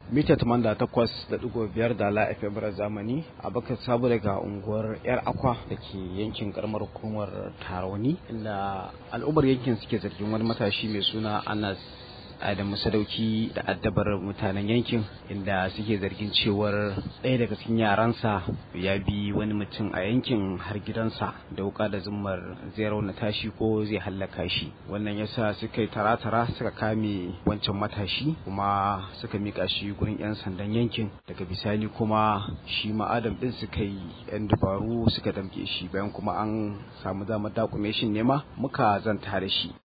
mita 88.5 da la FM zamani a baka sabu daga unguwar yar akwa da ke yankin karamar hukumar taroni inda al'ummar yankin suke zargin wani matashi mai suna anas Adamu Sadauki da addabar mutanen yankin inda suke zargin cewar ɗaya daga cikin yaransa ya bi wani mutum a yankin har gidansa da wuka da zummar zai raunata shi ko zai hallaka shi wannan yasa suka yi tara-tara suka kame wancan matashi kuma suka mika shi gurin 'yan sandan yankin daga bisani kuma shi ma Adam din suka yi 'yan dabaru suka damke shi bayan kuma an samu damar dakume shi nema muka zanta da shi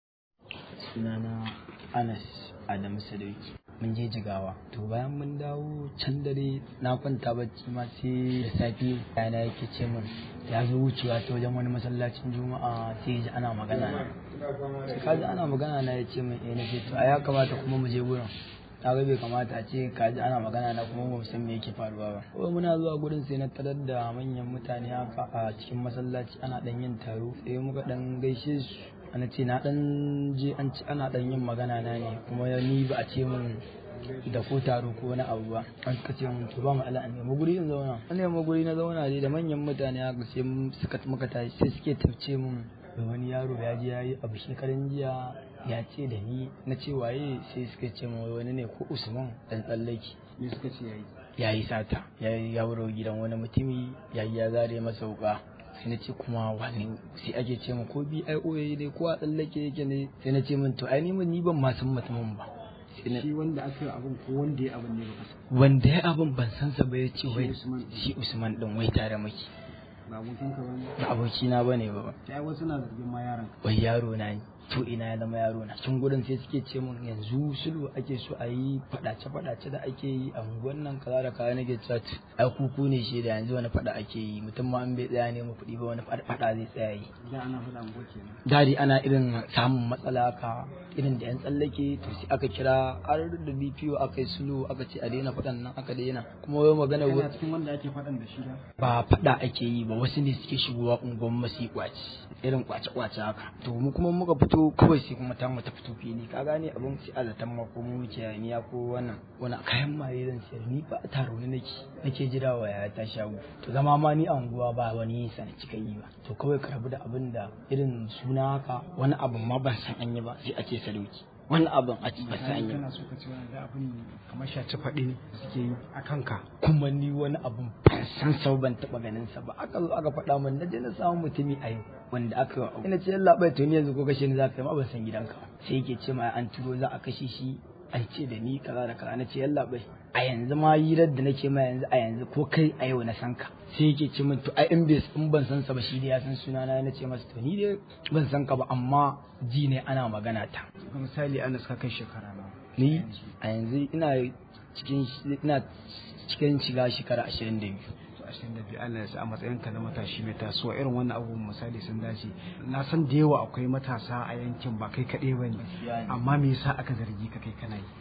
sunana Anas Adamu Sadauki mun je jigawa to bayan mun dawo can dare na kwanta bacci ma sai da safe yana yake ce min ya zo wucewa ta wajen wani masallacin juma'a sai ji ana magana na sai kaji ana magana na ya ce min eh na ce to a ya kamata kuma mu je gurin na ga bai kamata a ce kaji ana magana na kuma ba mu san me yake faruwa ba ko muna zuwa gurin sai na tarar da manyan mutane haka a cikin masallaci ana dan yin taro sai muka dan gaishe su ana ce na dan je an ci ana dan yin magana na ne kuma ni ba a ce min da ko taro ko wani abu ba an suka ce mun to ba mu ala an nemi guri in zauna an nemi guri na zauna dai da manyan mutane haka sai suka muka tashi sai suke tafce mun da wani yaro ya je yayi abu shekaran jiya ya ce da ni na ce waye sai suka ce mun wani ne ko Usman dan tsallaki me suka ce yayi yayi sata yayi ya wuro gidan wani mutumi yayi ya zare masa wuka sai na ce kuma wani sai ake ce min ko BIO yayi dai ko a tsallake yake ne sai na ce min to ai ni ni ban ma san mutumin ba shi wanda aka yi abin ko wanda ya abin ne baka san wanda ya abin ban san sa ba ya ce wai shi Usman din wai tare maki ba abokin ka bane ba abokina bane ba ai wasu na zargin ma yaron wai yaro na ne to ina ya zama yaro na cikin gurin sai suke ce mun yanzu sulhu ake so a yi fadace fadace da ake yi a unguwan nan kaza da kaza nake cewa ai kuku ne shi da yanzu wani fada ake yi mutum ma an bai tsaya ne mu kuɗi ba wani fada zai tsaya yi da ana fada ungo kenan dadi ana irin samun matsala ka irin da yan tsallake to sai aka kira har da DPO aka yi sulhu aka ce a daina fadan nan aka daina kuma wai magana kana cikin wanda ake fadan da shi da ba fada ake yi ba wasu ne suke shigowa unguwan masu kwaci irin kwace kwace haka to mu kuma muka fito fito kawai sai kuma ta ta fito fili ka gane abin sai a zaton ma ko mu wuce niya ko wannan wani kayan maye zan sayar ni ba a taro ne nake nake jira wa ya ta shago to zama ma ni a unguwa ba wani sa na cika yi ba to kawai ka rabu da abin da irin suna haka wani abin ma ban san an yi ba sai a ce sadauki wani abin a ba san an yi kana so ka ce wani da abin kamar shaci faɗi ne suke yi a kanka kuma ni wani abin ban san sau ban taɓa ganin sa ba aka zo aka faɗa min na je na samu mutumi a yau wanda aka yi ina ce yalla bai to ni yanzu ko kashe ni za ka yi ma ban san gidanka sai yake ce ma an turo za a kashe shi an ce da ni kaza da kaza na ce yalla bai a yanzu ma hirar da nake ma yanzu a yanzu ko kai a yau na san ka sai yake ce min to ai in bai in ban san sa ba shi dai ya san suna na ce masa to ni dai ban san ka ba amma ji ne ana magana ta misali ana ka kai shekara na ni a yanzu ina cikin ina cikin shiga shekara 22 ashirin da biyu Allah ya sa a matsayin ka na matashi mai tasowa irin wannan abubuwan misali sun dace na san da yawa akwai matasa a yankin ba kai kaɗai ba ne amma me yasa aka zargi ka kai kana yi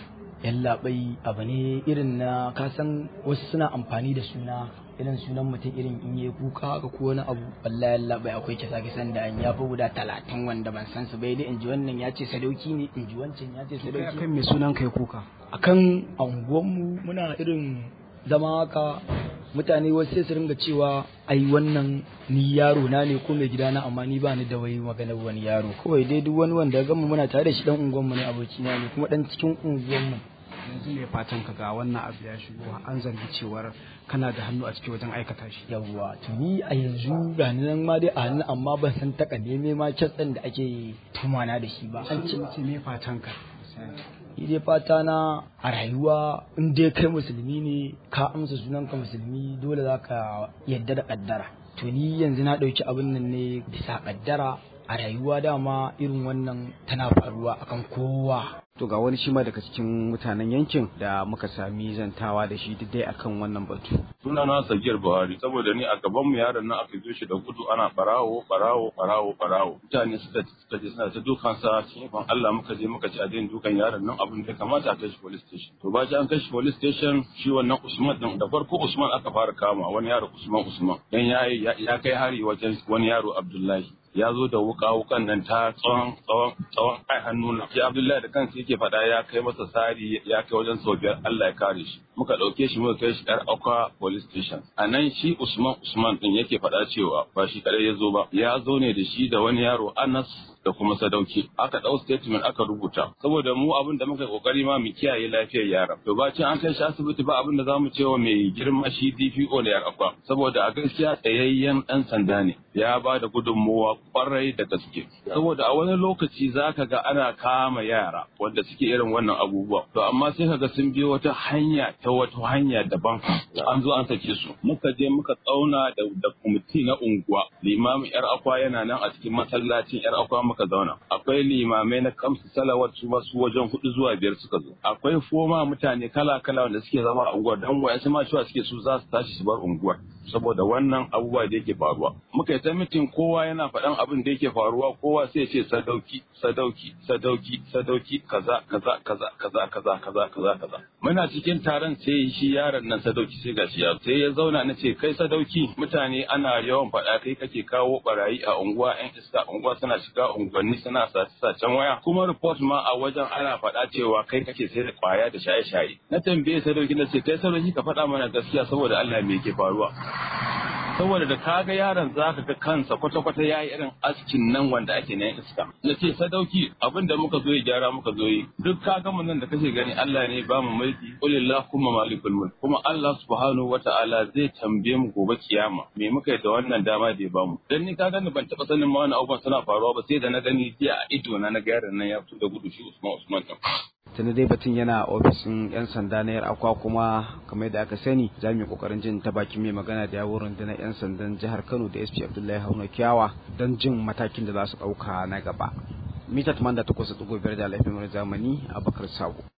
yallaɓai abu ne irin na kasan wasu suna amfani da suna irin sunan mutum irin in yi kuka haka ko wani abu wallahi yallaɓai akwai kisa kisan da an ya fi guda talatin wanda ban san su bai dai in ji wannan ya ce sadauki ne in ji wancan ya ce sadauki akan me sunan kai kuka akan anguwanmu muna irin zama haka mutane wasu sai su ringa cewa ai wannan ni yaro na ne ko mai gidana amma ni ba ni da wai magana wani yaro kawai dai duk wani wanda gama muna tare da shi dan unguwanmu ne abokina ne kuma dan cikin unguwanmu yanzu ne fatan ka ga wannan abu ya shigo an zargi cewar kana da hannu a cikin wajen aikata shi yawwa to ni a yanzu ga ni nan ma dai a hannu amma ban san taka neme ma kitsan da ake tumana da shi ba an ce me fatan ka ni dai fata na a rayuwa in dai kai musulmi ne ka amsa sunanka musulmi dole za ka yadda da kaddara to ni yanzu na ɗauki abin nan ne bisa kaddara a rayuwa dama irin wannan tana faruwa akan kowa to ga wani shi ma daga cikin mutanen yankin da muka sami zantawa da shi duk dai akan wannan batu suna na sagiyar buhari saboda ni a gaban mu yaron nan aka zo shi da gudu ana barawo barawo barawo barawo mutane suka suka je suna ta dukan sa cikin Allah muka je muka ci a daina dukan yaron nan abin da kamata a kai shi police station to ba an kai shi police station shi wannan Usman din da farko Usman aka fara kama wani yaro Usman Usman dan ya ya kai hari wajen wani yaro Abdullahi ya zo da wuka wukan nan ta tsawon tsawon tsawon ai hannu na shi Abdullahi da kansa yake faɗa ya kai masa sari ya kai wajen sau biyar Allah ya kare shi muka ɗauke shi muka kai shi ɗar akwa police station a nan shi Usman Usman din yake faɗa cewa ba shi kadai ya zo ba ya zo ne da shi da wani yaro Anas da kuma sadauki aka ɗau statement aka rubuta saboda mu abin da muka kokari ma mu kiyaye lafiyar yara to bacin an kai shi asibiti ba abin da zamu ce wa mai girma shi DPO da akwa saboda a gaskiya tsayayyen ɗan sanda ne ya ba da gudunmuwa kwarai da gaske saboda a wani lokaci zaka ga ana kama yara wanda suke irin wannan abubuwa to amma sai kaga sun biyo wata hanya ta wata hanya daban an zo an sake su muka je muka tsauna da da kwamiti na unguwa limamin yar akwa yana nan a cikin masallacin yar akwa muka zauna akwai limamai na kamsu salawat su su wajen hudu zuwa biyar suka zo akwai foma mutane kala kala wanda suke zama a unguwar dan wayansu ma cewa suke su za su tashi su bar unguwar saboda wannan abubuwa da yake faruwa muka yi ta mitin kowa yana faɗan abin da yake faruwa kowa sai ce sadauki sadauki sadauki sadauki kaza kaza kaza kaza kaza kaza kaza kaza muna cikin taron sai shi yaron nan sadauki sai gashi ya sai ya zauna na ce kai sadauki mutane ana yawan faɗa kai kake kawo barayi a unguwa yan iska unguwa suna shiga unguwanni suna sace sacen waya kuma report ma a wajen ana faɗa cewa kai kake sai da kwaya da shaye-shaye na tambaye sadauki na ce kai sadauki ka faɗa mana gaskiya saboda Allah me yake faruwa saboda da kaga yaron zaka ga kansa kwata-kwata ya yi irin askin nan wanda ake na iska na ce sadauki abin da muka zo yi gyara muka zo yi duk kaga mun nan da kake gani Allah ne ba mu mulki qulillah kuma malikul mulk kuma Allah subhanahu wata'ala zai tambaye mu gobe kiyama me muka yi da wannan dama da ya bamu dan ni kaga ni ban taba sanin ma wannan abubuwan suna faruwa ba sai da na gani jiya a ido na na ga yaron nan ya fito da gudu shi Usman Usman din tuni dai batun yana ofisin yan sanda na yar akwa kuma kamar yadda aka sani za mu yi kokarin jin ta bakin mai magana da yawon rundunar yan sandan jihar kano da sp abdullahi hauna kiyawa don jin matakin da za su ɗauka na gaba mita 88.5 da laifin zamani a bakar sabo